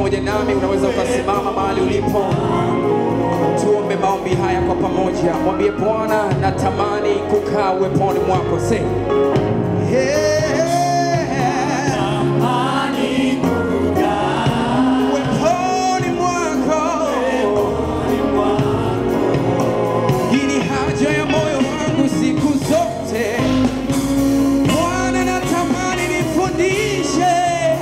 pamoja nami, unaweza ukasimama mahali ulipo. Tuombe maombi haya kwa pamoja. Mwambie Bwana, natamani kukaa uweponi mwako. Say, uweponi mwako. Hii ni haja ya moyo wangu siku zote. Bwana, natamani nifundishe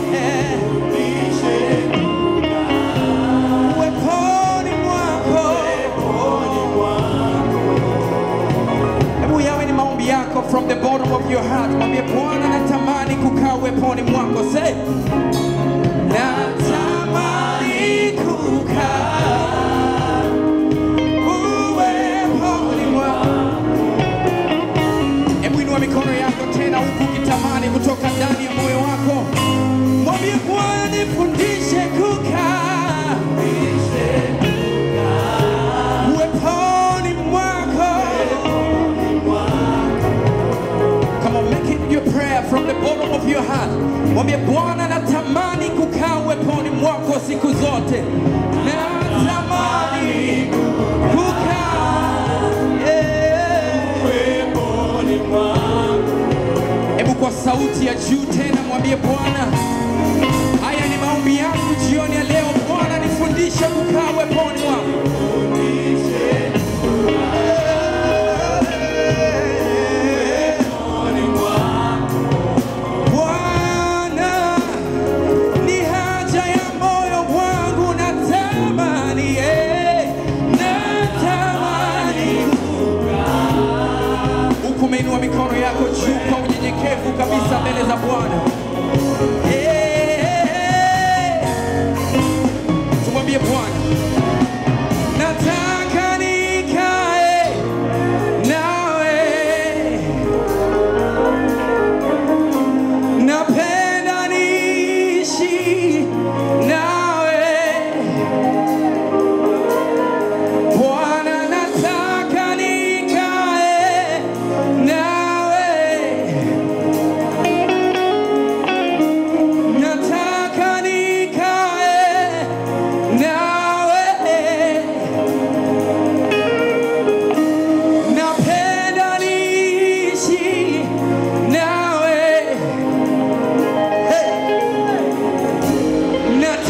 uweponi mwako. Hebu yawe ni maombi yako from the bottom of your heart. Mwambie Bwana, natamani kukaa uweponi mwako. Say, natamani kukaa uweponi mwako. Hebu inua mikono yako tena huku ukitamani kutoka ndani ya moyo wako. Mwambie Bwana, nifundishe kukaa uweponi mwako. Come on, make it your prayer from the bottom of your heart. Mwambie Bwana, natamani kukaa uweponi mwako siku zote. Natamani kukaa yeah. Hebu kwa sauti ya juu tena mwambie Bwana, haya ni maombi yangu jioni ya leo. Bwana, nifundishe kukaa uweponi mwako. Bwana, ni haja ya moyo wangu, natamani, eh, natamani huku umeinua mikono yako juu kwa unyenyekevu kabisa mbele za Bwana. Eh, Tumwambie Bwana, nataka nikae nawe, napenda niishi nawe Bwana, nataka nikae nawe, nataka nikae nawe, napenda niishi nawe, hey.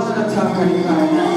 Bwana nataka nikae nawe.